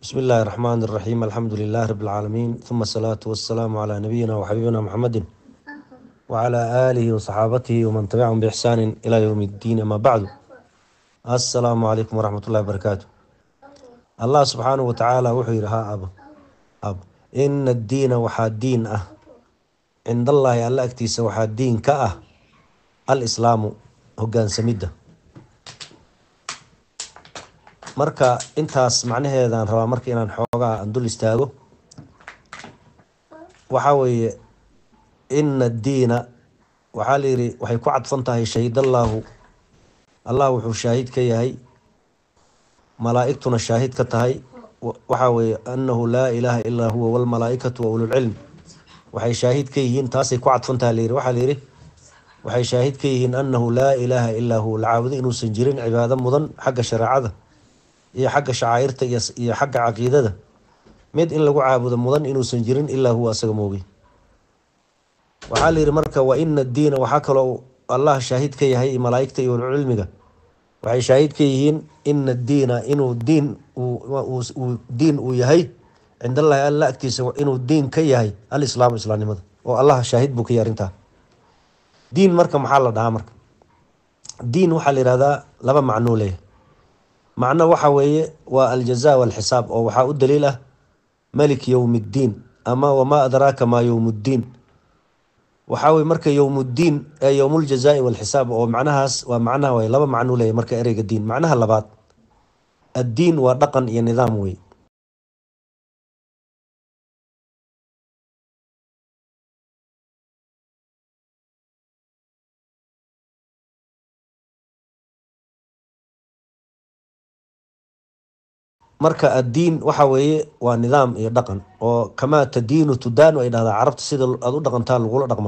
بسم الله الرحمن الرحيم الحمد لله رب العالمين ثم الصلاة والسلام على نبينا وحبيبنا محمد وعلى آله وصحابته ومن تبعهم بإحسان إلى يوم الدين أما بعد السلام عليكم ورحمة الله وبركاته الله سبحانه وتعالى وحي ها أب أب إن الدين وحا الدين أه عند الله ألا أكتيس وحا الدين كأه الإسلام هقان سميده marka intaas macnaheedaan rabaa marka inaan xoogaa aan dul istaago waxaa weeye ina addiina waxaa layidhi waxay ku cadfan tahay shahidallaahu allah wuxuu shaahid ka yahay malaa-igtuna shaahid ka tahay waxaa weeye annahu laa ilaaha ilaa huwa walmalaa-ikatu wa ululcilm waxay shaahid ka yihiin taasay ku cadfan tahay layidhi waxaa layidhi waxay shaahid ka yihiin annahu laa ilaaha ilaa huwa la caabudo inuusan jirin cibaado mudan xagga shareecada iyo xagga shacaa'irta iyo xagga caqiidada mid in lagu caabudo mudan inuusan jirin ilaa huwa asaga moogay waxaa la yidhi marka wa ina addiina waxaa kaloo allah shaahid ka yahay malaaigta iyo ulcilmiga waxay shaahid ka yihiin ina addiina inuu diin diin uu yahay cind allahi alla agtiisa inuu diin ka yahay alislaamu islaamnimada oo allah shaahid buu ka yahay arrintaa diin marka maxaa la dhahaa marka diin waxaa la yihahdaa laba macnuu leeyahay macno waxa weeye waa aljaza walxisaab oo waxaa u daliil ah malik yowm ddiin ama wamaa adraaka maa yowm ddiin waxaa weye marka yowmuddiin ee yowmuljazai walxisaab oo macnahaas waa macnaha way laba macnuu leeyahy marka ereyga diin macnaha labaad addiin waa dhaqan iyo nidaam wey marka addiin waxa weeye waa nidaam iyo dhaqan oo kamaa tadiinu tudaanu ay dhahdaa carabta sida aada u dhaqantaa lagula dhaqma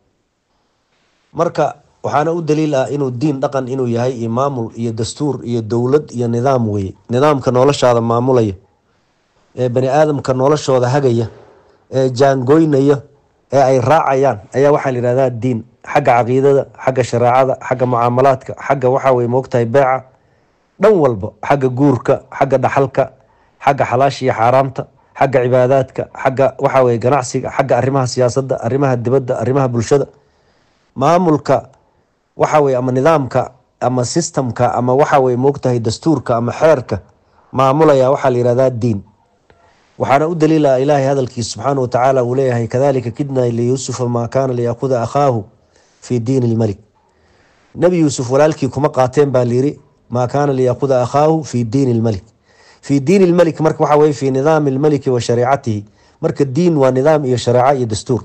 marka waxaana u daliil ah inuu diin dhaqan inuu yahay iyo maamul iyo dastuur iyo dowlad iyo nidaam weye nidaamka noloshaada maamulaya ee bani aadamka noloshooda hagaya ee jaangoynaya ee ay raacayaan ayaa waxaa la yihahdaa diin xagga caqiidada xagga shareecada xagga mucaamalaadka xagga waxaa weye moogtahay beeca dhan walba xagga guurka xagga dhaxalka xagga xalaasha iyo xaaraamta xagga cibaadaadka xagga waxaa weye ganacsiga xagga arrimaha siyaasadda arrimaha dibadda arrimaha bulshada maamulka waxa weye ama nidaamka ama sistamka ama waxa weye moogtahay dastuurka ama xeerka maamulaya waxaa la yihahdaa diin waxaana u daliila ilaahay hadalkiisa subxaana watacaala uu leeyahay kadalika kidna liyuusufa maa kaana liyakuda akhaahu fi diini lmalik nebi yuusuf walaalkii kuma qaateen baa layiri maa kaana liyakuda akhaahu fi diini lmalik fi diini lmalik marka waxa weye fi nidaami lmaliki wa shariicatihi marka diin waa nidaam iyo shareeco iyo dastuur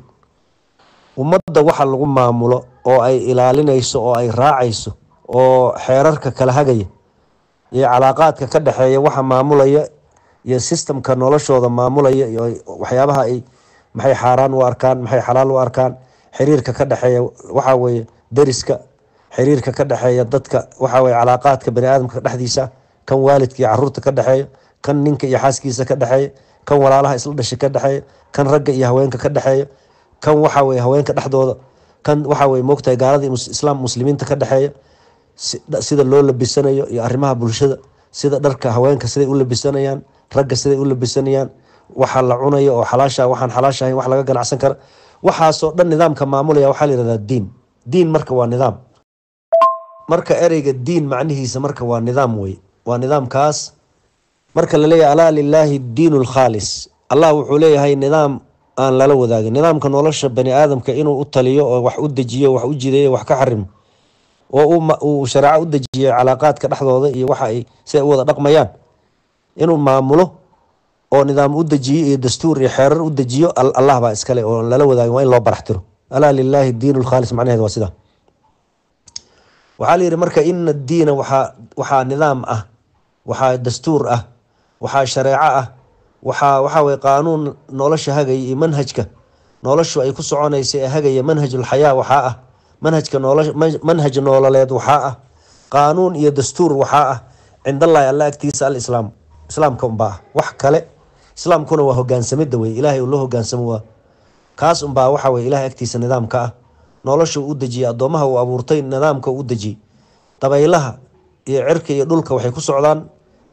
ummadda waxa lagu maamulo oo ay ilaalinayso oo ay raacayso oo xeerarka kala hagaya iyo calaaqaadka ka dhexeeya waxa maamulaya iyo sistamka noloshooda maamulaya iyo waxyaabaha ay maxay xaaraan u arkaan maxay xalaal u arkaan xiriirka ka dhexeeya waxa weye deriska xiriirka ka dhexeeya dadka waxa weye calaaqaadka bani aadamka dhexdiisa kan waalidka iyo caruurta ka dhexeeya kan ninka iyo xaaskiisa ka dhexeeya kan walaalaha isla dhashay ka dhexeeya kan ragga iyo haweenka ka dhexeeya kan waxa weye haweenka dhexdooda kan waxa weye moogtahay gaalada islaam muslimiinta ka dhexeeya sida loo labisanayo iyo arrimaha bulshada sida dharka haweenka siday u labisanayaan ragga siday u labisanayaan waxa la cunayo oo xalaasha waxaan xalaasha ahayn wax laga ganacsan kara waxaasoo dhan nidaamka maamulaya waxaa la yihahdaa diin diin marka waa nidaam marka ereyga diin macnihiisa marka waa nidaam wey waa nidaamkaas marka laleeyahay alaa lilaahi diinu lkhaalis allah wuxuu leeyahay nidaam aan lala wadaagin nidaamka nolosha bani aadamka inuu u taliyo oo wax u dejiyo wax u jideeyo wax ka xarimo oo uu shareeco u dejiyo calaaqaadka dhexdooda iyo waxa ay si ay u wada dhaqmayaan inuu maamulo oo nidaam u dejiyo iyo dastuur iyo xeerar u dejiyo allah baa iskale oo lala wadaagin waa in loo baraxtiro alaa lilaahi diinu lkhaalis macnaheed waa sidaa waxaa la yidhi marka ina addiina waxaa waxaa nidaam ah waxaa dastuur ah waxaa shareeco ah waxaa waxaa weye qaanuun nolosha hagaya iyo manhajka noloshu ay ku soconaysa ee hagaya manhajulxayaa waxaa ah manhajka noolo manhaj noololeed waxaa ah qaanuun iyo dastuur waxaa ah cindallahi alla agtiisa alislaam islaamka unbaa ah wax kale islaamkuna waa hogaansamida wey ilaahay uu loo hogaansamo waa kaas unbaa waxa weye ilahay agtiisa nidaamka ah nolosha u dejiyay addoomaha uu abuurtay nidaamka u dejiyey dabaylaha iyo cirka iyo dhulka waxay ku socdaan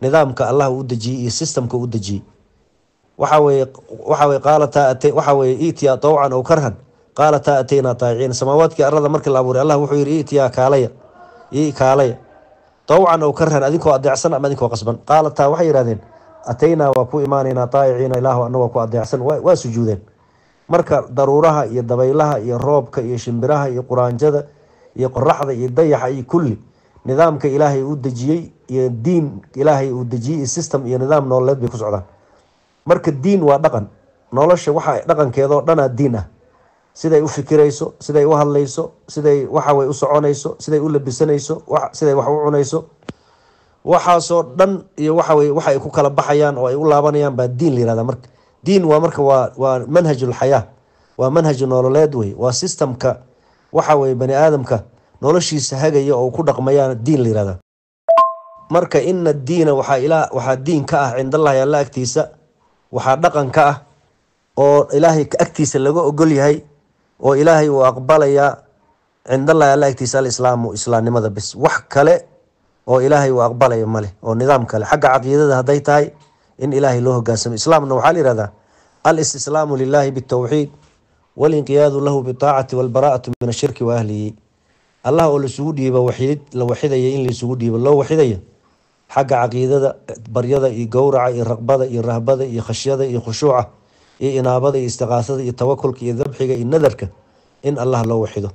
nidaamka allah u dejiyey iyo systemka u dejiyey waxa weye waxa weye qaalataa at waxa weye itiya tawcan ow karhan qaalataa ataynaa taayiciin samaawaadkii arada markii la abuuray allah wuxuu yihi itiyaa kaalaya i kaalaya tawcan ow karhan adinkoo adeecsan ama adinkoo qasban qaalataa waxay yihahdeen ataynaa waa ku imaanaynaa taayiciina ilaahu anagoo ku adeecsan waa sujuudeen marka daruuraha iyo dabaylaha iyo roobka iyo shimbiraha iyo quraanjada iyo qoraxda iyo dayaxa iyo kulli nidaamka ilaahay uu dejiyey iyo diin ilaahay uu dejiyey iyo system iyo nidaam nololeed bay ku socdaan marka diin waa dhaqan nolosha waxa dhaqankeedoo dhanaa diin ah siday u fikirayso siday u hadlayso siday waxawey u soconayso siday u labisanayso siday wax u cunayso waxaasoo dhan iyo waxawey waxa ay ku kala baxayaan oo ay u laabanayaan baa diin la yihahda marka diin waa marka waa waa manhajulxayaa waa manhaj nololeed wey waa systemka waxa weye bani aadamka noloshiisa hagaya oo ku dhaqmayaan diin la yihahda marka ina diina waxaa ilaa waxaa diin ka ah cindallahi alla agtiisa waxaa dhaqan ka ah oo ilaahay agtiisa laga ogol yahay oo ilaahay uu aqbalayaa cindallahi alla agtiisa alislaamu islaamnimada bis wax kale oo ilaahay uu aqbalaya maleh oo nidaam kale xagga caqiidada hadday tahay in ilaahay loo hogaansamo islaamna waxaa la yihahdaa alistislaamu lilahi bitowxiid walinqiyaadu lahu bitaacati walbaraa'atu min ashirki wa ahlihi allah oo lasugu dhiiba waxidid la waxidaya in laisugu dhiibo loo waxidaya xagga caqiidada baryada iyo gowraca iyo raqbada iyo rahbada iyo khashyada iyo khushuuca iyo inaabada iyo istiqaasada iyo tawakulka iyo dabxiga iyo nadarka in allah loo waxido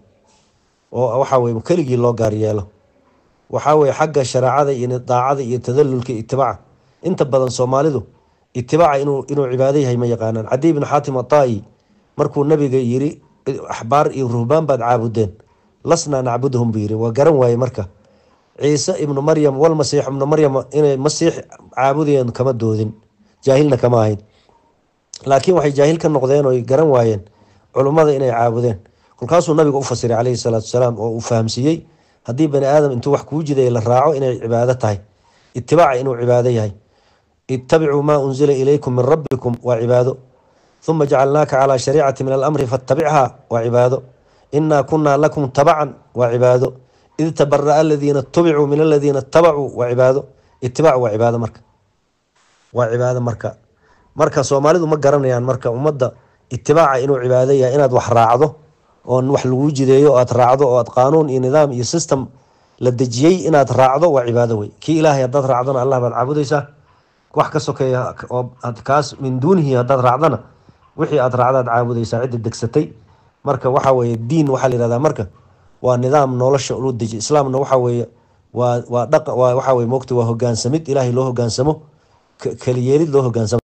oo waxa weye keligii loo gaar yeelo waxaa weye xagga shareecada iyo daacada iyo tadalulka itibaaca inta badan soomaalidu itibaaca inuu inuu cibaado yahay ma yaqaanaan cadi ibnu xaatim ataa-i markuu nabiga yiri axbaar iyo ruhbaan baad caabudeen lasnaa nacbudahum buu yiri waa garan waaye marka ciise ibnu maryam walmasiix ibnu maryam inay masiix caabudayeen kama doodin jaahilna kama ahayn laakiin waxay jaahil ka noqdeen oo garan waayeen culummada inay caabudeen kolkaasuu nabiga u fasiray caleyhi salaatu wasalaam oo uu fahamsiiyey haddii bani aadam intuu wax kuu jidaya la raaco inay cibaado tahay itibaaca inuu cibaado yahay ittabicuu maa unzila ilaykum min rabbikum waa cibaado uma jacalnaaka calaa shariicati min alamri fatabichaa waa cibaado inaa kunaa lakum tabacan waa cibaado id tabaraa aladiina tubicuu min aladiina tabacuu waa cibaado itibaac waa cibaado marka waa cibaado marka marka soomaalidu ma garanayaan marka ummadda itibaaca inuu cibaado yahay inaad wax raacdo oo wax laguu jideeyo oo aad raacdo oo aad qaanuun iyo nidaam iyo system la dejiyey inaad raacdo waa cibaado wey kii ilaahay haddaad raacdona allah baad caabudaysaa wax ka sokeeya oo kaas min duunihi haddaad raacdana wixii aad raacdaad caabudaysaa cidda degsatay marka waxa weye diin waxaa la yihahdaa marka waa nidaam nolosha lu deji islaamna waxa weeye waa waa dhaq waa waxa weye mogta waa hogaansamid ilaahay loo hogaansamo keliyeelid loo hogaansamo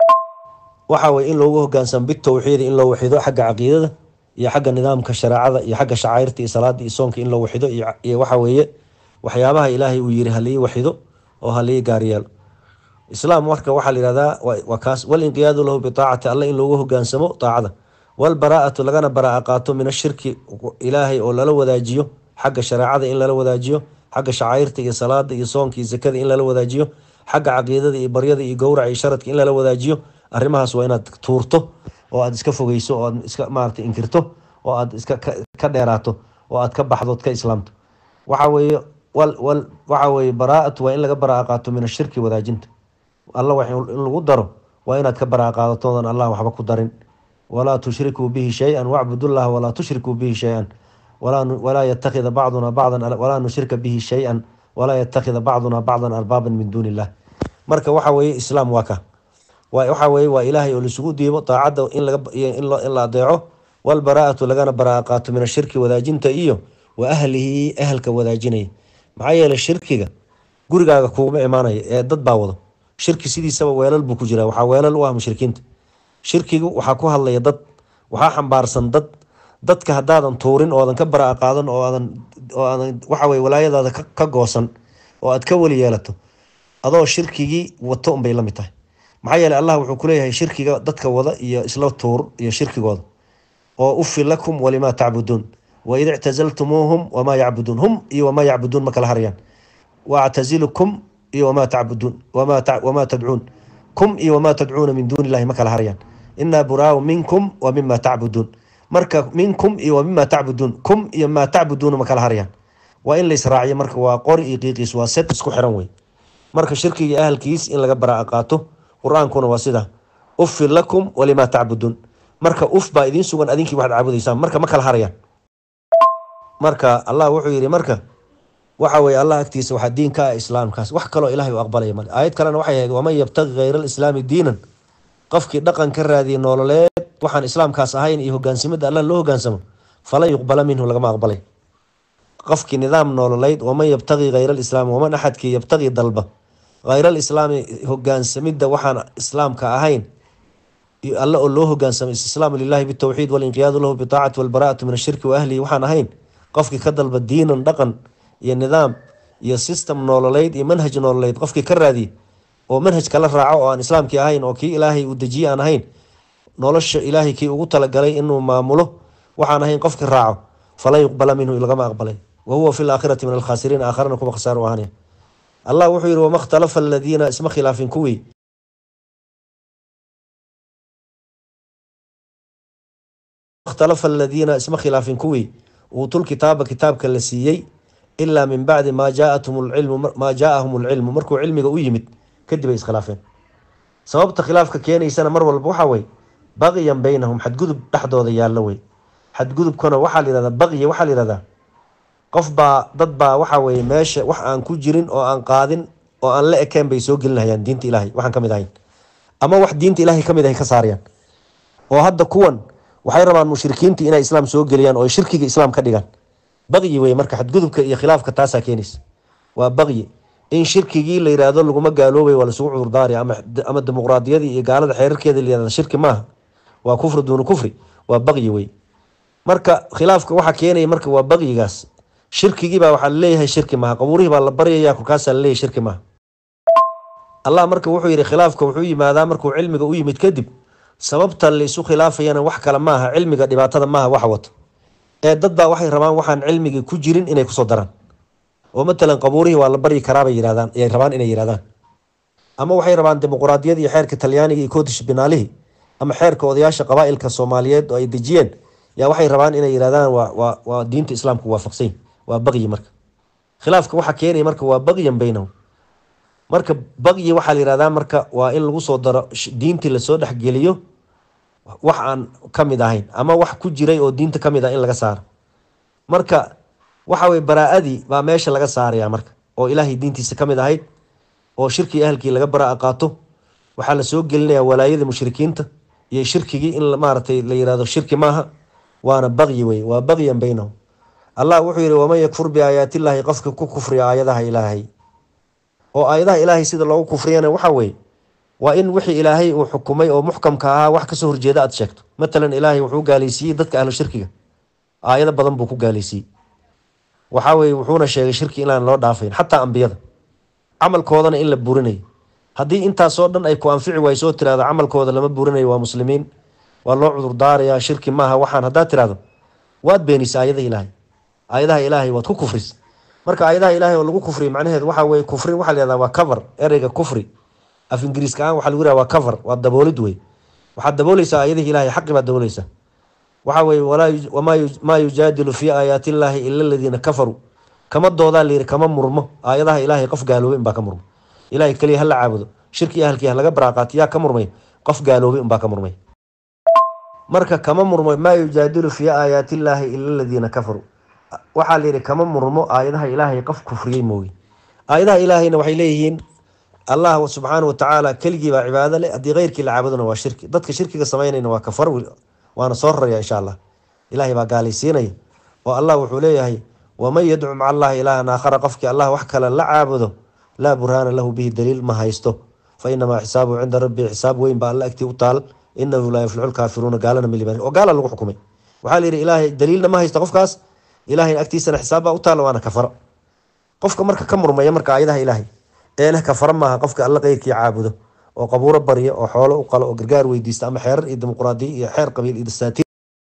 waxa weye in loogu hogaansamo bitowxiidi in loo waxido xagga caqiidada iyo xagga nidaamka shareecada iyo xagga shacairta iyo salaada iyo soonka in loo waxido iyo waxa weeye waxyaabaha ilaahay uu yiri halii waxido oo halii gaaryeelo islaam marka waxaa la yihahdaa waa kaas walinqiyaadu lahu bitaacati alle in loogu hogaansamo taacada walbaraa'atu lagana baraa'a qaato min ashirki ilaahay oo lala wadaajiyo xagga shareecada in lala wadaajiyo xagga shacairta iyo salaada iyo soonka iyo sakada in lala wadaajiyo xagga caqiidada iyo baryada iyo gowraca iyo sharadka in lala wadaajiyo arrimahaas waa inaad tuurto oo aad iska fogeyso oo aad iska maarata inkirto oo aad iska ka dheeraato oo aad ka baxdo od ka islaamto waxa weeye wal wal waxa weeye baraa'atu waa in laga baraa'a qaato min ashirki wadaajinta alla wax in lagu daro waa inaad ka baraa'a qaadatodan allah waxba ku darin walaa tushrikuu bihi shay-an wacbudullaha walaa tushrikuu bihi shay-an walaa yatakida bacduna bacdan walaa nushrika bihi shay-an walaa yatakida bacduna bacdan arbaaban min duuni illah marka waxa weeye islaam waa ka waxa weye waa ilaahay oo laisugu diibo daacadda in la adeeco walbaraa'atu lagana baraa'a qaato min ashirki wadaajinta iyo wa ahlihi ahalka wadaajinaya maxaa yeeley shirkiga gurigaaga kuuma imaanaya ee dad baa wado shirki sidiisaba weelal buu ku jiraa waxaa weelal u ah mushrikiinta shirkigu waxaa ku hadlaya dad waxaa xambaarsan dad dadka haddaadan tuurin oo aadan ka baraa'a qaadan oo aadan oo aadan waxa weye walaayadaada ka goosan oo aad ka weli yeelato adoo shirkigii wato unbay la mid tahay maxaa yeeley allah wuxuu kuleeyahay shirkiga dadka wada iyo isla tuur iyo shirkigooda oo ufi lakum walimaa tacbuduun waid ictazaltumuuhum wamaa yacbuduun hum iyo wamaa yacbuduun ma kala harayaan waactazilukum iyo wamaa tacbuduun wamaa tadcuun kum iyo wamaa tadcuuna min duuni illahi ma kala harayaan inaa buraau minkum wa mima tacbuduun marka minkum iyo wa mima tacbuduun kum iyo maa tacbuduuna ma kala harayaan waa in la israaciyo marka waa qori iyo qiiqiis waa set isku xiran wey marka shirkiga ahalkiis in laga baraa'a qaato qur-aankuna waa sida uffin lakum walimaa tacbuduun marka uf baa idiin sugan adinkii waxaad caabudaysaan marka ma kala harayaan marka allah wuxuu yidhi marka waxa weye allah agtiisa waxaa diin ka ah islaamkaas wax kaloo ilahay u aqbalaya male aayad kalena waxay ahayd waman yabtaqi hayra alislaami diinan qofkii dhaqan ka raadiyay nololeed waxaan islaamkaas ahayn iyo hogaansimada allah loo hogaansamo falan yuqbala minhu lagama aqbalay qofkii nidaam nololeyd waman yabtaqi hayra alislaami waman axadkii yabtaqi dalba hayra alislaami hogaansamida waxaan islaamka ahayn alle oo loo hogaansamay istislaamu lilahi bitowxiid walinqiyaadu lahu bitaacati walbaraatu min ashirki wa ahlihi waxaan ahayn qofkii ka dalba diinan dhaqan iyo nidaam iyo system nololeyd iyo manhaj nololeyd qofkii ka raadiye oo manhaj kala raaco oo aan islaamkii ahayn oo kii ilaahay uu dejiye aan ahayn nolosha ilaahay kii ugu talagalay inuu maamulo waxaan ahayn qofkii raaco falan yuqbala minhu lagama aqbalay wa huwa fi laakhirati min alkhaasiriin aakharana kuwa khasaar u ahanaya allah wuxuu yihi wama ikhtalafa aladiina isma khilaafin kuwii ikhtalafa aladiina isma khilaafin kuwii uutul kitaaba kitaabka la siiyey ilaa min bacdi maa jaathum lcilmu maa jaaahum lcilmu markuu cilmiga u yimid kadib ay iskhilaafeen sababta khilaafka keenaysana mar walba waxaa wey baqyan beynahum xadgudub dhexdooda yaallo wey xadgudubkana waxaa la yihahdaa baqya waxaa la yihahdaa qof baa dad baa waxa weye meesha wax aan ku jirin oo aan qaadin oo aan la ekeen bay soo gelinahayaan diinta ilaahay waxaan kamid ahayn ama wax diinta ilaahay kamid ahay ka saarayaan oo hadda kuwan waxay rabaan mushrikiintii inay islaam soo geliyaan oo shirkiga islaam ka dhigaan baqyi wey marka xadgudubka iyo khilaafka taasaa keenaysa waa baqyi in shirkigii la yihahdo laguma gaaloobay waa lasugu cudurdaari ama dimuqraadiyadii iyo gaalada xeerarkeeda la yihahda shirki maaha waa kufri duuna kufri waa baqyi wey marka khilaafka waxaa keenaya marka waa baqyigaas shirkigiibaa waxaa laleeyahay shirki maaha qabuurihii baa la baryaya kolkaasaa laleeyahay shirki maaha allah marka wuxuu yihi khilaafka wuxuu yimaadaa markuu cilmiga u yimid kadib sababta laisu khilaafayana wax kale maaha cilmiga dhibaatada maaha wax wato ee dad baa waxay rabaan waxaan cilmigii ku jirin inay kusoo daraan oo matalan qabuurihii waa la baryi karaabay yirahdaan ayay rabaan inay yirahdaan ama waxay rabaan dimuqraadiyad iyo xeerka talyaaniga iyo koodish binaalihii ama xeerka odayaasha qabaailka soomaaliyeed oo ay dejiyeen yaa waxay rabaan inay yirahdaan waa waa waa diinta islaamku waafaqsany waa baqyi marka khilaafka waxaa keenaya marka waa baqyan beynahum marka baqyi waxaa la yihahdaa marka waa in lagu soo daro diintii lasoo dhexgeliyo wax aan kamid ahayn ama wax ku jiray oo diinta kamid ah in laga saaro marka waxa weye baraa-adii baa meesha laga saaraya marka oo ilaahay diintiisa kamid ahayd oo shirkii ahalkii laga baraa qaato waxaa lasoo gelinaya walaayadii mushrikiinta iyo shirkigii in maaragtay la yirahdo shirki maaha waana baqyi wey waa baqyan beynahum allah wuxuu yihi waman yakfur biaayaatillaahi qofka ku kufriya aayadaha ilaahay oo aayadaha ilaahay sida loogu kufriyana waxa weye waa in wixii ilaahay uu xukumay oo muxkamka ahaa wax kasoo horjeeda aad sheegto matalan ilaahay wuxuu gaaleysiiyey dadka ahlu shirkiga aayado badan buu ku gaaleysiiyey waxaa weye wuxuuna sheegay shirki inaan loo dhaafayn xataa ambiyada camalkoodana in la burinayo haddii intaasoo dhan ay ku anfici waysoo tirahdo camalkooda lama burinayo waa muslimiin waa loo cudurdaarayaa shirki maaha waxaan haddaad tirahdo waad beenisa aayadaha ilaahay aayadaha ilaahay waad ku kufris marka aayadaha ilaahay oo lagu kufriy macnaheedu waxaa weye kufrin waxaa la yahdaa waa cover ereyga kufri af ingiriiska aan waxaa lagu yihah waa cover waa daboolid wey waxaad dabooleysaa aayadihi ilahay xaqi baad dabooleysaa waxaa weye maa yujaadilu fii aayaati illaahi ila aladiina kafaruu kama doodaa layiri kama murmo aayadaha ilaahay qof gaaloobay unbaa ka murmo ilahay keliya hala caabudo shirki ahalkii halaga baraaqaati yaa ka murmay qof gaaloobay unbaa ka murmay marka kama murmo maa yujaadilu fii aayaati illaahi ila aladiina kafaruu waxaa layidhi kama murmo aayadaha ilaahay qof kufriyey mooye aayadaha ilaahayna waxay leeyihiin allah subxaana watacaala keligii baa cibaado leh haddii keyrkii la caabudona waa shirki dadka shirkiga samaynayna waa kafar waana soo raraya insha allah ilahay baa gaalaysiinaya oo allah wuxuu leeyahay waman yadcu maca allahi ilaahan aakhara qofkii allah wax kale la caabudo laa burhaana lahu bihi daliil ma haysto fa inamaa xisaabuhu cinda rabbii xisaab weyn baa alla agtii u taal inahu laa yuflixu lkaafiruuna gaalana milibaan oo gaala lagu xukumay waxaa layidhi ilaahay daliilna ma haysto qofkaas ilahay agtiisana xisaab baa u taala waana kafaro qofka marka ka murmaya marka aayadaha ilaahay ee leh kafaro maaha qofka alla keyrkii caabudo oo qabuuro barya oo xoolo u qalo oo gargaar weydiista ama xeerar iyo dimuqraadiya iyo xeer qabiil iyo dasaatiir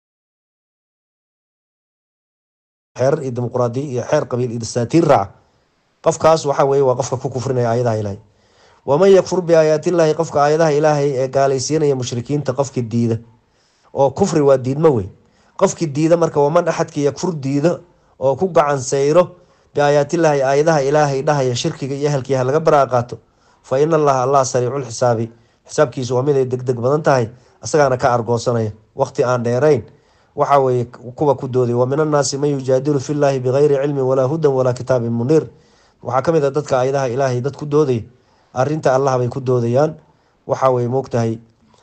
xeerar iyo dimuqraadiya iyo xeer qabiil iyo dasaatiir raaca qofkaas waxa weye waa qofka ku kufrinaya aayadaha ilaahay waman yakfur biaayaatillaahi qofka aayadaha ilaahay ee gaalaysiinaya mushrikiinta qofki diida oo kufri waa diidmo wey qofki diida marka waman axadki yakfur diida oo ku gacan sayro biaayaatillaahi aayadaha ilaahay dhahaya shirkiga iyo ehelkii ha laga baraa qaato fa ina allaha allah sariicul xisaabi xisaabkiisu waa mid ay degdeg badan tahay asagaana ka argoosanaya waqti aan dheerayn waxa weeye kuwa ku dooday wa min annaasi man yujaadilu fillaahi bigayri cilmin walaa hudan walaa kitaabin muniir waxaa ka mid a dadka aayadaha ilaahay dad ku doodaya arinta allah bay ku doodayaan waxa weye moogtahay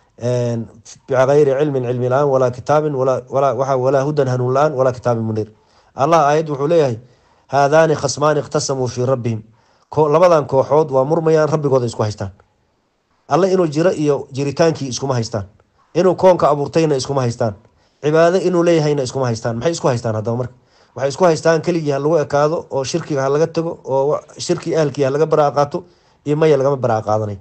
bigayri cilmin cilmi la-aan walaa kitaabin walaa hudan hanuun la-aan walaa kitaabin muniir allah aayad wuxuu leeyahay haadaani khasmaani ikhtasamuu fii rabbihim labadan kooxood waa murmayaan rabbigooda isku haystaan alle inuu jiro iyo jiritaankii iskuma haystaan inuu koonka abuurtayna iskuma haystaan cibaado inuu leeyahayna iskuma haystaan maxay isku haystaan haddaba marka waxay isku haystaan keligii ha lagu ekaado oo shirkiga ha laga tago oo shirki ahalkii ha laga baraa qaato iyo maya lagama baraa qaadanay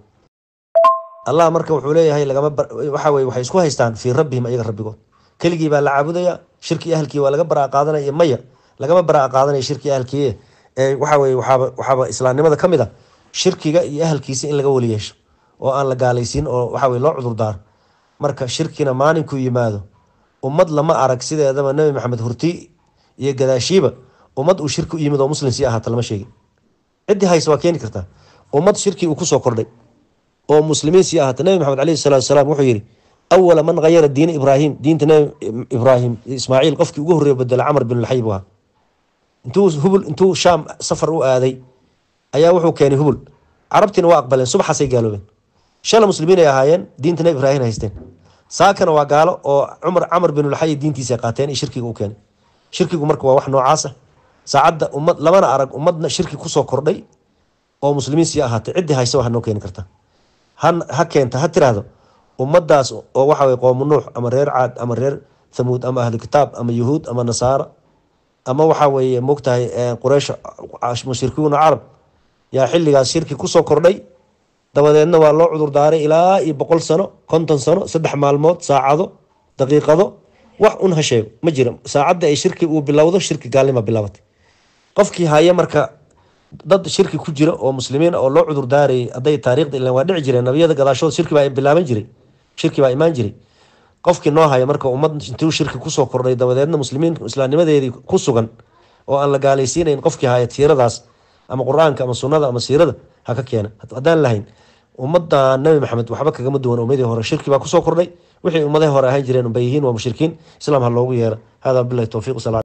allah marka wuxuu leeyahay lagama waxa weye waxay isku haystaan fii rabbihim ayaga rabbigood keligii baa la caabudaya shirki ahalkii waa laga baraa qaadanaya iyo maya lagama baraa qaadanaya shirki ahalkii ee waxa weye waxaaba waxaaba islaamnimada ka mid a shirkiga iyo ahalkiisa in laga weli yeesho oo aan la gaalaysiin oo waxa weye loo cudurdaaro marka shirkina maalinkuu yimaado ummad lama arag sideedaba nebi maxamed hurti iyo gadaashiiba ummad uu shirki u yimid oo muslim sii ahaata lama sheegin ciddii hayse waa keeni kartaa ummad shirki uu kusoo kordhay oo muslimiin sii ahaata nebi maxamed caleyhi salatu wasalaam wuxuu yihi awala man hayara diina ibraahim diinta nebi ibraahim ismaaciil qofkii ugu horreeya bedela camar bin lxay buu ahaa intuu hubul intuu shaam safar u aaday ayaa wuxuu keenay hubul carabtiina waa aqbaleen subaxaasay gaaloobeen shala muslimiin ay ahaayeen diinta nebi ibraahim haysteen saakana waa gaalo oo cumar camar binulxay diintiisa qaateen iyo shirkiga u keenay shirkigu marka waa wax noocaasa saacadda ummad lamana arag ummadna shirki kusoo kordhay oo muslimiin sii ahaatay ciddii haysa waa noo keeni karta ha ha keenta ha tiraahdo ummadaas oo waxa weye qoomu nuux ama reer caad ama reer thamuud ama ahlu kitaab ama yuhuud ama nasaara ama waxa weeye mogtahay quraysh mushrikiuna carab yaa xilligaas shirki kusoo kordhay dabadeedna waa loo cudur daaray ilaa iyo boqol sano konton sano saddex maalmood saacado daqiiqado wax un ha sheego ma jira saacadda ay shirki uu bilowdo shirki gaalnima bilaabatay qofkii haya marka dad shirki ku jira oo muslimiin oo loo cudur daarayay hadday taariikhda ilan waa dhici jireen nabiyada gadaashood shirki baa bilaaban jiray shirki baa imaan jiray qofkii noo haya marka ummad intuu shirki kusoo kordhay dabadeedna muslimiin islaamnimadeedii ku sugan oo aan la gaalaysiinayn qofkii haya tiiradaas ama qur-aanka ama sunnada ama siirada ha ka keena haddaan lahayn ummadda nabi maxamed waxba kagama duwan ummadii hore shirki baa kusoo kordhay wixii ummadahi hore ahaan jireen unbay yihiin waa mushrikiin islaam ha loogu yeera hada bilahi towfiiq